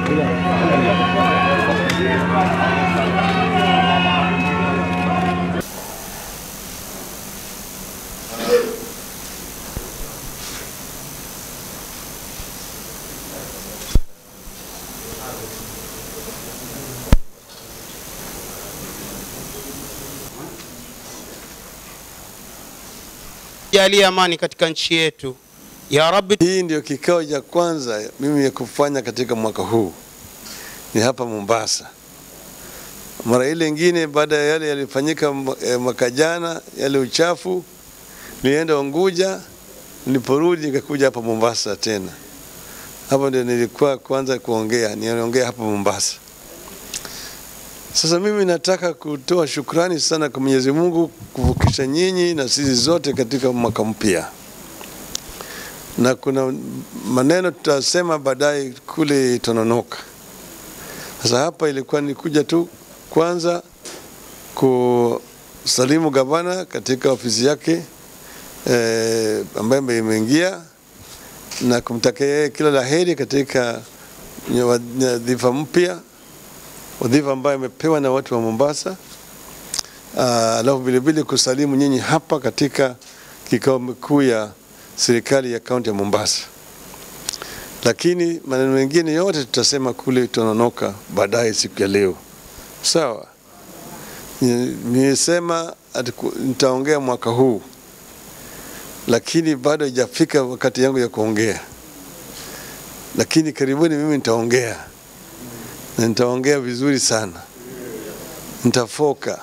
Jalia amani katika nchi yetu ya Rabbi. Hii ndio kikao cha kwanza mimi ya kufanya katika mwaka huu, ni hapa Mombasa. Mara ile ingine baada ya yale yalifanyika eh, mwaka jana, yale uchafu, nilienda Unguja, niliporudi nikakuja hapa Mombasa tena. Hapa ndio nilikuwa kwanza kuongea, niongea hapa Mombasa. Sasa mimi nataka kutoa shukrani sana kwa Mwenyezi Mungu kuvukisha nyinyi na sisi zote katika mwaka mpya, na kuna maneno tutasema baadaye kule Tononoka. Sasa hapa ilikuwa ni kuja tu kwanza kusalimu gavana katika ofisi yake eh, ambaye imeingia na kumtakia yeye kila la heri katika nyadhifa mpya wadhifa ambayo amepewa na watu wa Mombasa. Alafu uh, vilevile kusalimu nyinyi hapa katika kikao kikuu ya serikali ya kaunti ya Mombasa, lakini maneno mengine yote tutasema kule Tononoka baadaye siku ya leo. Sawa, nimesema nitaongea mwaka huu, lakini bado haijafika wakati yangu ya kuongea, lakini karibuni mimi nitaongea na nitaongea vizuri sana, nitafoka.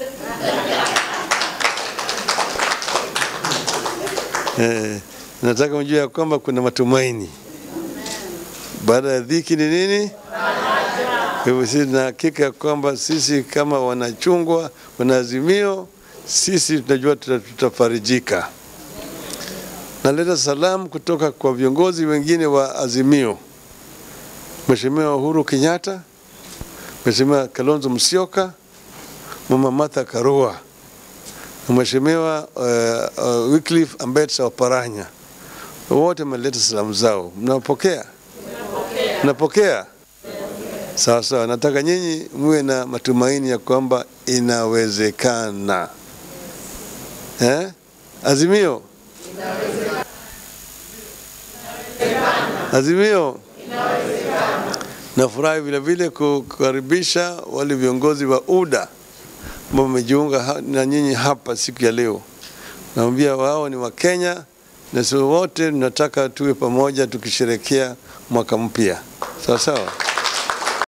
Eh, nataka mjue ya kwamba kuna matumaini baada ya dhiki. Ni nini? Kwa hivyo sisi tuna hakika ya kwamba sisi kama wanachungwa, wanaazimio, sisi tunajua tutafarijika. Naleta salamu kutoka kwa viongozi wengine wa Azimio. Mheshimiwa Uhuru Kenyatta, Mheshimiwa Kalonzo Musyoka, Mama Martha Karua na Mheshimiwa uh, uh, Wycliffe Ambetsa Oparanya, wote wameleta salamu zao. Mnapokea? Mnapokea? Sawa sawa. Nataka nyinyi muwe na matumaini ya kwamba inawezekana. Eh? Azimio, Azimio. Nafurahi vile vile kukaribisha wale viongozi wa UDA ambao wamejiunga na nyinyi hapa siku ya leo. Naambia wao ni Wakenya na sisi wote tunataka tuwe pamoja tukisherekea mwaka mpya. Sawa sawa.